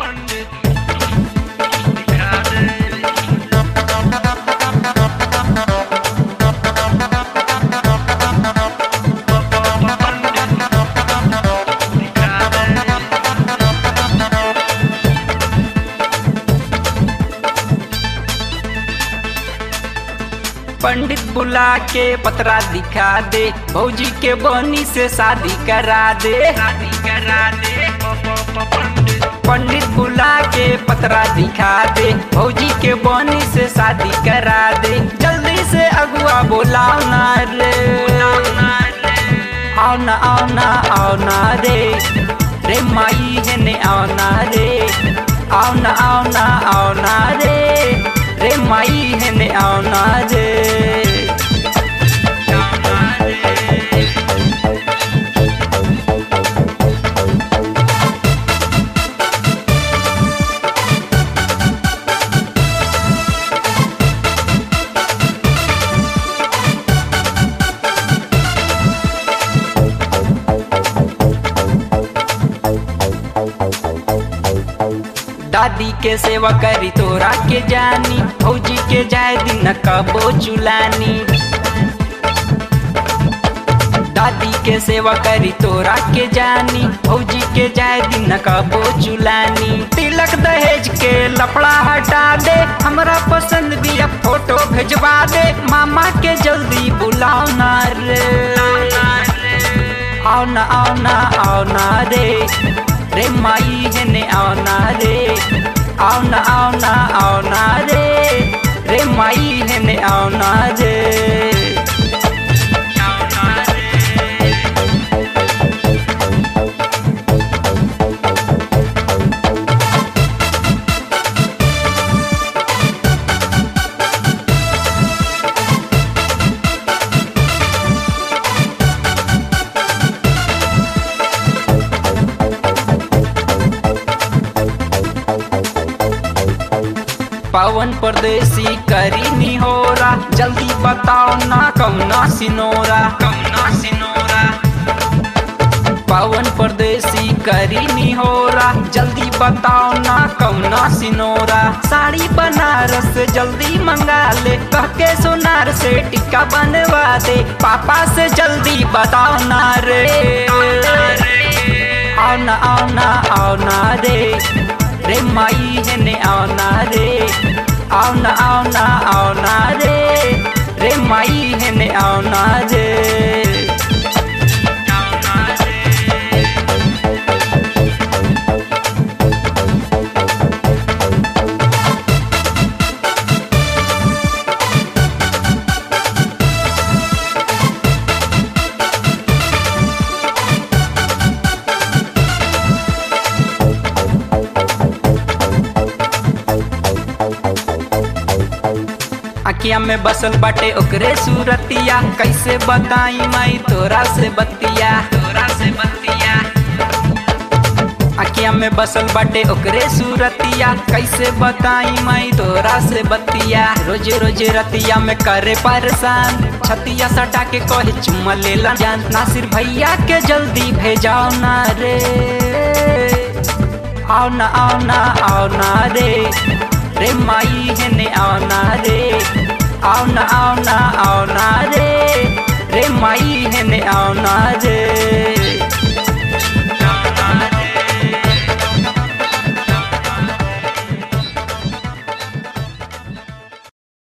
पंडित बुला के पतरा दिखा दे भौजी के बनी से शादी करा दे शादी करा दे पंडित बुला के पतरा दिखा दे भौजी के बनी से शादी करा दे जल्दी से अगुआ बोलाओ ना रे आओ ना आओ ना आओ ना रे रे माई है ने आओ ना रे आओ ना आओ ना आओ ना रे रे माई है ने आओ ना रे दादी के सेवा करी तोरा के जानी भौजी के जाए दिन कबो चुलानी दादी के सेवा करी तोरा के जानी भौजी के जाए दिन कबो चुलानी तिलक दहेज के लफड़ा हटा दे हमरा पसंद भी अब फोटो भेजवा दे मामा के जल्दी बुलाओ ना रे आओ ना आओ ना आओ ना रे रे माई है ने आओ ना रे आओ ना आओ ना आओ ना रे रे माई है ने आओ ना रे पवन परदेसी करी नी हो रहा जल्दी बताओ ना कौना सिनोरा कौना सिनोरा पवन परदेसी करी नी हो रहा जल्दी बताओ ना कौना सिनोरा साड़ी बनारस जल्दी मंगा ले कह के सोनार से टिक्का बनवा दे पापा से जल्दी बताओ ना रे आओ ना आओ ना आओ ना रे रे माई है ने आओ ना रे आओ ना आओ ना आओ ना रे रे माई है ने आओ ना रे अखिया में बसल बाटे ओकरे सूरतिया कैसे बताई माई तोरा से बतिया तोरा से बतिया अखिया में बसल बाटे ओकरे सूरतिया कैसे बताई माई तोरा से बतिया रोज रोज रतिया में करे परेशान छतिया सटा के कहे चुम्मा लेला जान नासिर भैया के जल्दी भेजाओ ना रे आओ ना आओ ना आओ ना रे रे माई है ने आओ ना रे आओ ना आओ ना आओ ना रे रे माई है ने आओ ना रे